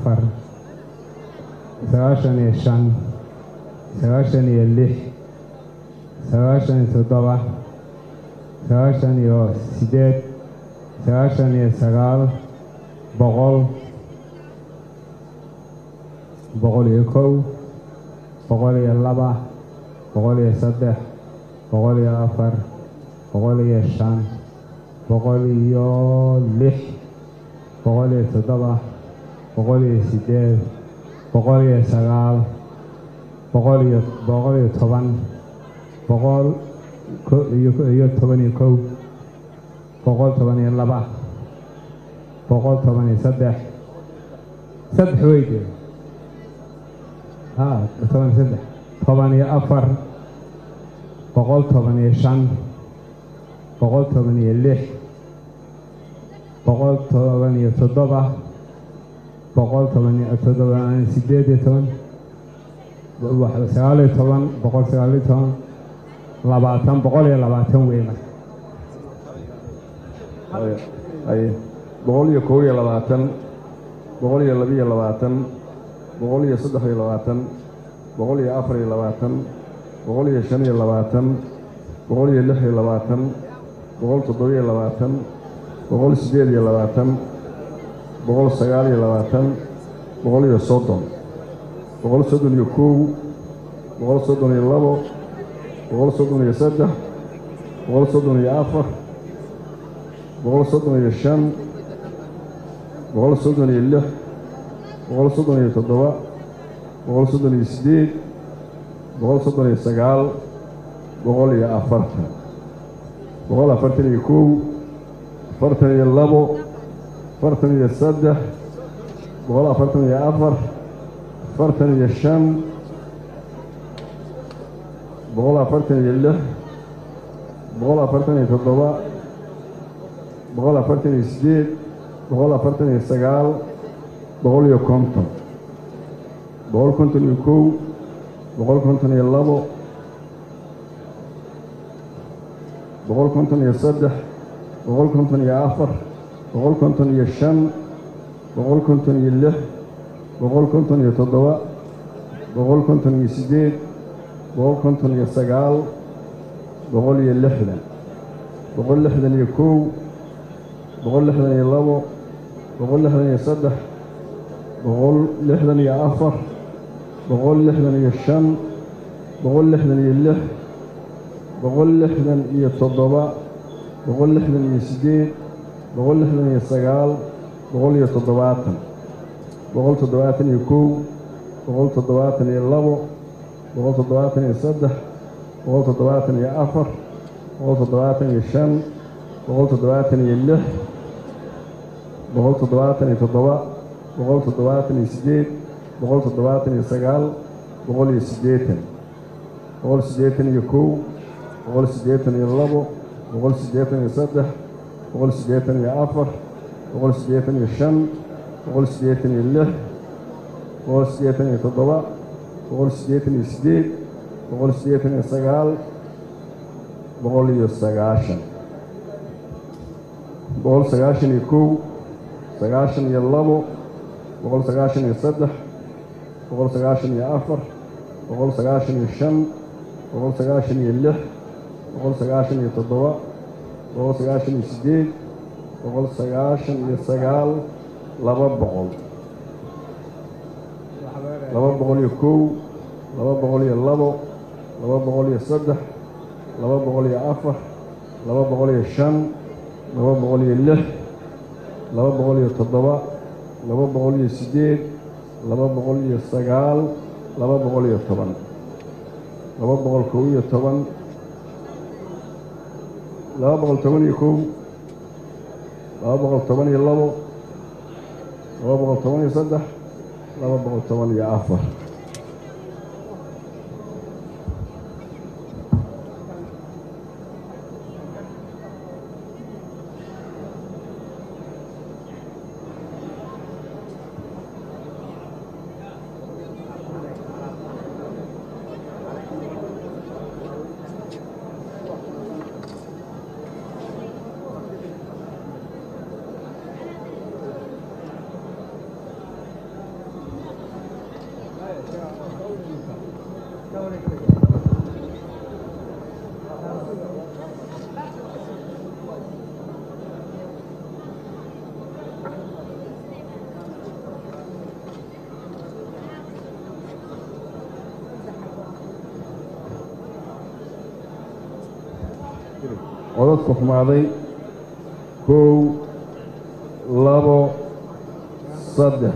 afar sagaashan iyo shan sagaashan iyo lix sagaashan iyo toddoba sagaashan iyo siddeed sagaashan iyo sagaal boqol boqol iyo kow boqol iyo laba boqol iyo saddex boqol iyo afar boqol iyo shan boqol iyo lix boqol iyo toddoba boqol iyo siddeed boqol iyo sagaal boqol iyo boqol iyo toban boqol iyo toban iyo kow boqol toban iyo laba boqol toban iyo saddex saddex weyde ha toban iyo saddex toban iyo afar boqol toban iyo shan boqol toban iyo lix boqol toban iyo toddoba boqol toban iyo toddoba sideed iyo toban sagaal iyo toban boqol sagaal iyo toban labaatan boqol iyo labaatan wey marka boqol iyo kow iyo labaatan boqol iyo labiyo labaatan boqol iyo saddex iyo labaatan boqol iyo afar iyo labaatan boqol iyo shan iyo labaatan boqol iyo lix iyo labaatan boqol toddoba iyo labaatan boqol siddeed iyo labaatan boqol sagaal iyo labaatan boqol iyo soddon boqol soddon iyo kow boqol soddon iyo labo boqol soddon iyo saddex boqol soddon iyo afar boqol soddon iyo shan boqol soddon iyo lix boqol soddon iyo toddoba boqol soddon iyo siddeed boqol soddon iyo sagaal boqol iyo afartan boqol afartan iyo kow afartan iyo labo afartan iyo saddex boqol afartan iyo afar afartan iyo shan boqol afartan iyo lix boqol afartan iyo toddoba boqol afartan iyo siddeed boqol afartan iyo sagaal boqol iyo konton boqol konton iyo kow boqol konton iyo labo boqol konton iyo saddex boqol konton iyo afar boqol konton iyo shan boqol konton iyo lix boqol konton iyo toddoba boqol konton iyo siddeed boqol konton iyo sagaal boqol iyo lixdan boqol lixdan iyo kow boqol lixdan iyo labo boqol lixdan iyo saddex boqol lixdan iyo afar boqol lixdan iyo shan boqol lixdan iyo lix boqol lixdan iyo toddoba boqol lixdan iyo siddeed boqol lixdan iyo sagaal boqol iyo toddobaatan boqol toddobaatan iyo kow boqol toddobaatan iyo labo boqol toddobaatan iyo saddex boqol toddobaatan iyo afar boqol toddobaatan iyo shan boqol toddobaatan iyo lix boqol toddobaatan iyo toddoba boqol toddobaatan iyo siddeed boqol toddobaatan iyo sagaal boqol iyo siddeetan boqol siddeetan iyo kow boqol siddeetan iyo labo boqol siddeetan iyo saddex boqol siddeetan iyo afar boqol siddeetan iyo shan boqol siddeetan iyo lix boqol siddeetan iyo toddoba boqol siddeetan iyo siddeed boqol siddeetan iyo sagaal boqol iyo sagaashan boqol sagaashan iyo kow sagaashan iyo labo boqol sagaashan iyo saddex boqol sagaashan iyo afar boqol sagaashan iyo shan boqol sagaashan iyo lix boqol sagaashan iyo toddoba boqol sagaashan iyo siddeed boqol sagaashan iyo sagaal laba boqol laba boqol iyo kow laba boqol iyo labo laba boqol iyo saddex laba boqol iyo afar laba boqol iyo shan laba boqol iyo lix laba boqol iyo toddoba laba boqol iyo siddeed laba boqol iyo sagaal laba boqol iyo toban laba boqol kow iyo toban laba boqol toban iyo kow laba boqol toban iyo labo laba boqol toban iyo saddex laba boqol toban iyo afar codadka xumaaday kow labo saddex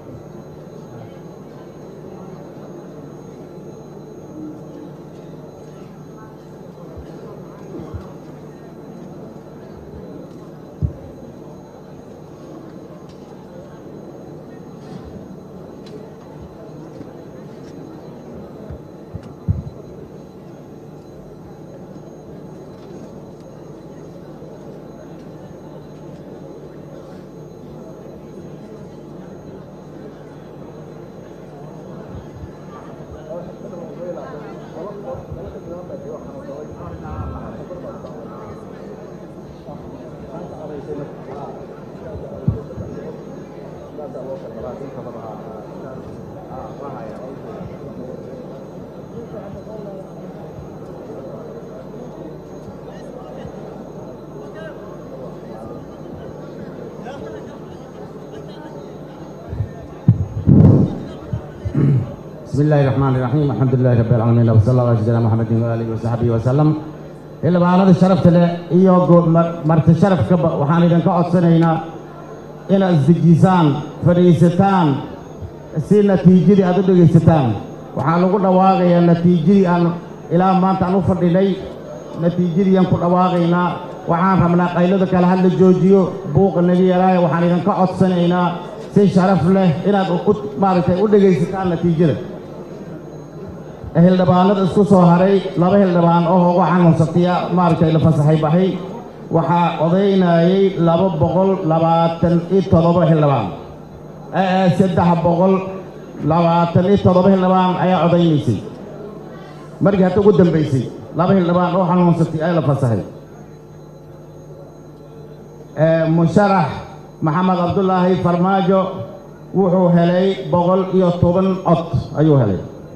بسم الله الرحمن الرحيم الحمد لله رب العالمين وصلى الله على سيدنا محمد وآله وصحبه وسلم ilbaanada sharafta leh iyo marti sharafkaba waxaan idinka codsanaynaa inaad isdejisaan fadhiisataan si natiijadii aad u dhegaysataan waxaa lagu dhawaaqayaa natiijadii aan ilaa maanta aan u fadhinay natiijadii aan ku dhawaaqaynaa waxaan rabnaa qaylada kale had la joojiyo buuqa naga yaraayo waxaan idinka codsanaynaa si sharaf leh inaad maaragtay u dhegaysataan natiijada hildhibaanada isku soo haray laba hildhibaan oo ugu xanuunsatiya maaragtay la fasaxay baxay waxaa odaynayay laba boqol labaatan iyo toddoba hildhibaan saddex boqol labaatan iyo toddoba hildhibaan ayaa odaynaysay markii hadda ugu dambaysay laba hildhibaan oo xanuunsatay ayaa la fasaxay musharax maxamed cabdulaahi farmaajo wuxuu helay boqol iyo toban cod ayuu helay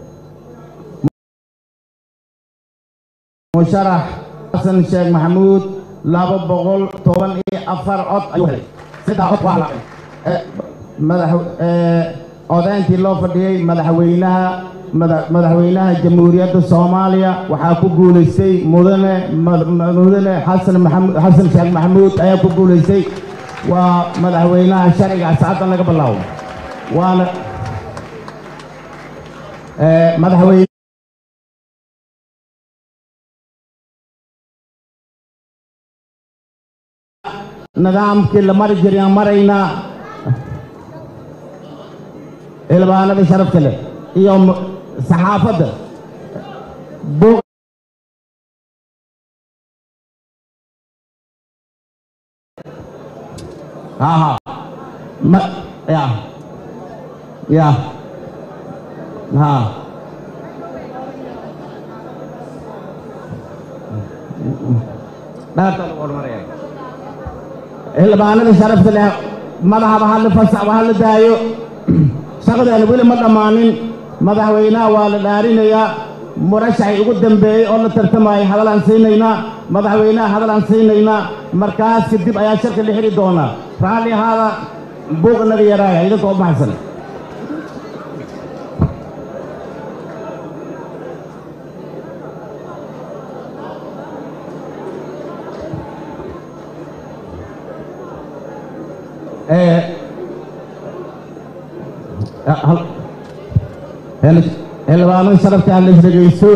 musharax xasan sheekh maxamuud laba boqol toban iyo afar cod ayuu helay saddex cod waa la madax odayntii loo fadhiyey madaxweynaha madaxweynaha jamhuuriyadda soomaaliya waxaa ku guulaystay mudane mudane xasan maxamud xasan sheekh maxamuud ayaa ku guulaystay waa madaxweynaha sharciga ascaddan laga bilaabo waana madaxweyne nidaamkii la mari jiriyaan maraynaa ilbaanada sharafta leh iyo saxaafadda buuq aha ma ya ya ha dhaarta lagu hormaraya xildhibaanada sharafta leh madaxaba hadla fasaxba hadla daayo shaqadeena weli ma dhammaanin madaxweynaha waa la dhaarinayaa murashaxay ugu dambeeyey oo la tartamayay hadal aan siinaynaa madaxweynaha hadal aan siinaynaa markaas kadib ayaa shirka la xidhi doonaa raalli ahaada buuqa naga yaraaya idinka u baxsan xildhibaanada sharafta aan la isdhegaysto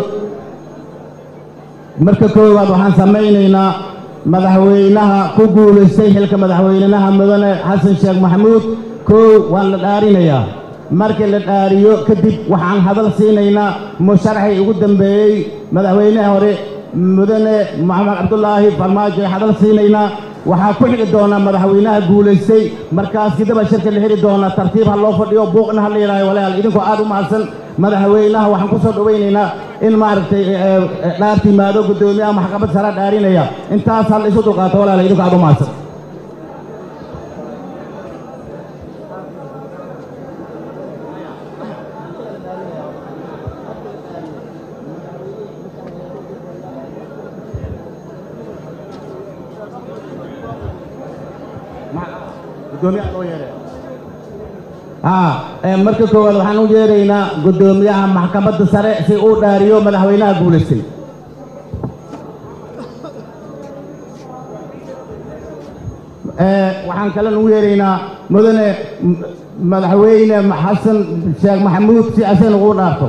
marka koowaad waxaan samaynaynaa madaxweynaha ku guulaystay xilka madaxweynaha mudane xasan sheekh maxamuud koow waan la dhaarinayaa markii la dhaariyo kadib waxaan hadal siinaynaa musharaxii ugu dambeeyey madaxweynaha hore mudane maxamed cabdulaahi farmaajo ay hadal siinaynaa waxaa ku xigi doonaa madaxweynaha guulaystay markaas kadaba shirka la xidhi doonaa tartiib ha loo fadhiyo buuqna ha la yidhaayo walaal idinkoo aad u mahadsan madaxweynaha waxaan ku soo dhowaynaynaa in maaragtay dhaarta yimaado guddoomiyaha maxkamad sare dhaarinaya intaas hal isu dulqaato walaal idinkoo aad u mahadsan marka koowaad waxaan u yeeraynaa guddoomiyaha maxkamadda sare si uu dhaariyo madaxweynaha guulaystay waxaan kale ugu yeeraynaa mudane m- madaxweyne xasan sheekh maxamuud si asagana ugu dhaarto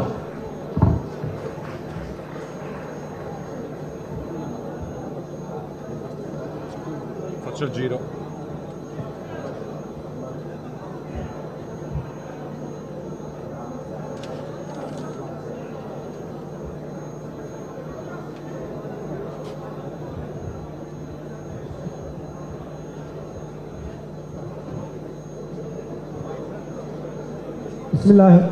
Faccio il giro. بسم الله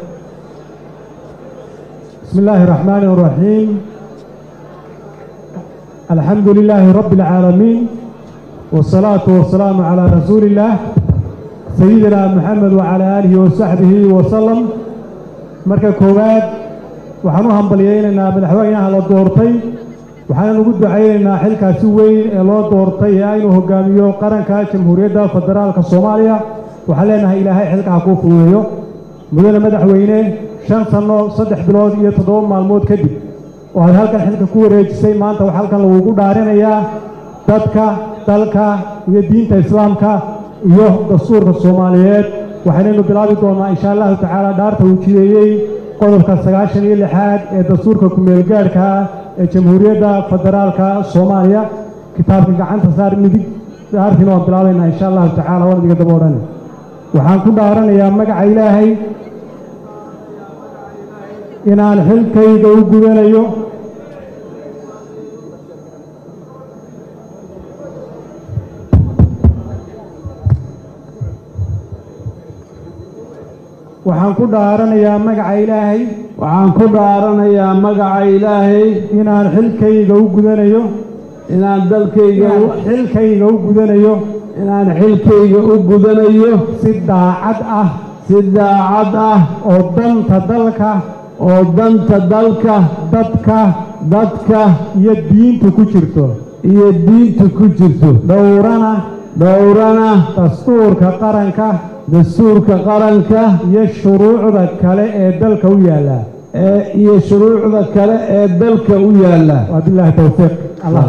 بسم الله الرحمن الرحيم الحمد لله رب العالمين والصلاة والسلام على رسول الله سيدنا محمد وعلى آله وصحبه وسلم marka koowaad waxaan u hambalyaynaynaa madaxweynaha la doortay waxaan ugu ducaynaynaa xilkaasi weyn ee loo doortay ee aynu hogaamiyo qaranka jamhuuriyadda federaalka soomaaliya waxaan leenahay ilaahay xilka ha kuu fududeeyo mudane madaxweyne shan sanno saddex bilood iyo toddoba maalmood kadib oo aad halkan xilka ku wareejisay maanta waxaa halkan lagugu dhaarinayaa dadka dalka iyo diinta islaamka iyo dastuurka soomaaliyeed waxaynaynu bilaabi doonnaa insha allahu tacaala dhaarta uu jideeyey qodobka sagaashan iyo lixaad ee dastuurka ku-meelgaadhka ah ee jamhuuriyadda federaalka soomaaliya kitaabka gacanta saar midig dhaartiina waan bilaabaynaa insha allahu tacaala waan idiga daba odhani waxaan ku dhaaranayaa magaca ilaahay inaan xilkayga u gudanayo waxaan ku dhaaranayaa magaca ilaahay waxaan ku dhaaranayaa magaca ilaahay inaan xilkayga u gudanayo inaan dalkayga inaan xilkayga u gudanayo inaan xilkayga u gudanayo si daacad ah si daacad ah oo danta dalka oo danta dalka dadka dadka iyo diinta ku jirto iyo diinta ku jirto dhowrana dhowrana dastuurka qaranka dastuurka qaranka iyo shuruucda kale ee dalka u yaalla ee iyo shuruucda kale ee dalka u yaalla wabilaahi towfiiq allah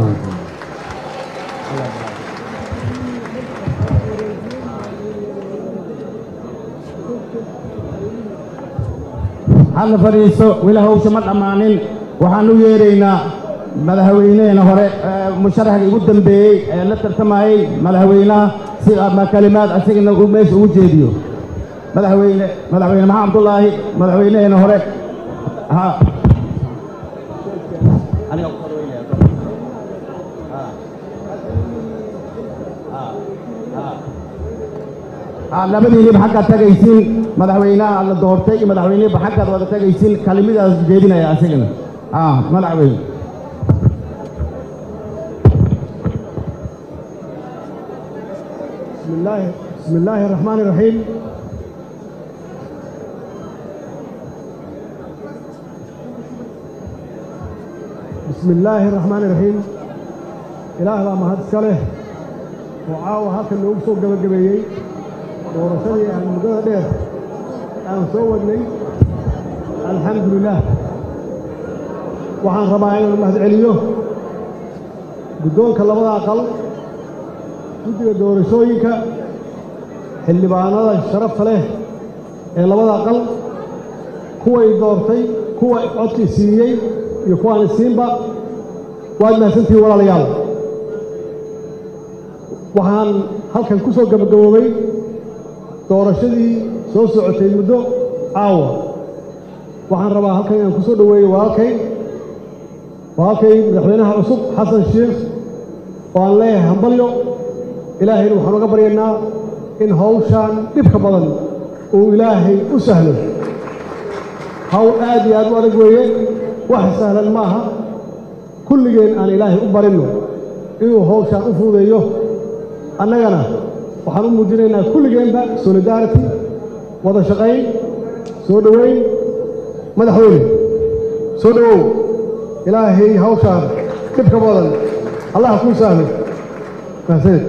hadla fadhiiso weli hawsha ma dhammaanin waxaan u yeeraynaa madaxweyneheena hore ee musharaxga ugu dambeeyey ee la tartamayey madaxweynaha si ama kalimaad asagana uu meesha ugu jeediyo madaxweyne madaxweyne maxamed abdullaahi madaxweyneheena hore ha Ah, labadiiniba xaggaad tagaysiin madaxweynaha la doortay iyo madaxweynihiba xaggaad wada tagaysiin kalimadaas jeedinaya asagana ah madaxweyne بسم الله بسم الله الرحمن الرحيم بسم الله الرحمن الرحيم إله baa mahad iska leh oo caawa halkan noogu soo gabagabeeyey doorashadii aan muddada dheer aan soo wadnay alxamdu lilah waxaan rabaa inaan mahad celiyo guddoonka labada aqal guddiga doorashooyinka xildhibaanada sharafta leh ee labada aqal kuway doortay kuwa codkii siiyey iyo kuwaan isiinba waad mahadsantihiin walaalayaal waxaan halkan ku soo gabagaboobay doorashadii soo socotay muddo caawa waxaan rabaa halkan inaan ku soo dhoweeyo walaalkay walaalkay madaxweynaha cusub xasan sheekh oo aan leeyahay hambalyo ilaahayna waxaan uga baryaynaa in hawshaan dhibka badan uu ilaahay u sahlo hawl aad iyo aad u adag weeye wax sahlan ma aha kulligeen aan ilaahay u barinno inuu hawshaan u fuudeeyo annagana waxaan u muujinaynaa kulligeenba solidarity wada shaqayn soo dhoweyn madaxweyne soo dhowow ilaahay hawshaan dhibka badan allah kuu sahlo mahadsanid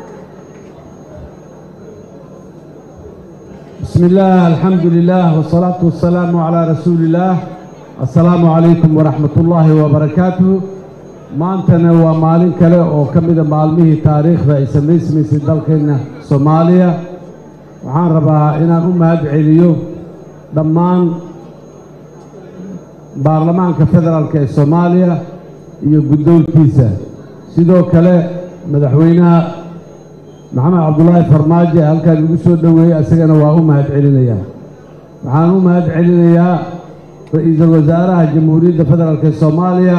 بسم الله الحمد لله والصلاة والسلام على رسول الله السلام عليكم ورحمة الله وبركاته maantana waa maalin kale oo ka mida maalmihii taariikhda ay samaysmaysay dalkeenna soomaaliya waxaan rabaa inaan u mahad celiyo dhammaan baarlamaanka federaalk ee soomaaliya iyo guddoonkiisa sidoo kale madaxweynaha maxamed cabdulaahi farmaajo ee halkaan igu soo dhoweeyey isagana waa u mahad celinayaa waxaan u mahad celinayaa ra-iisul wasaaraha jamhuuriyadda federaalk ee soomaaliya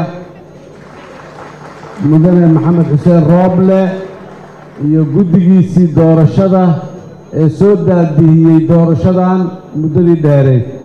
mudane maxamed xuseen rooble iyo guddigiisii doorashada ee soo daadihiyey doorashadan muddadii dheereed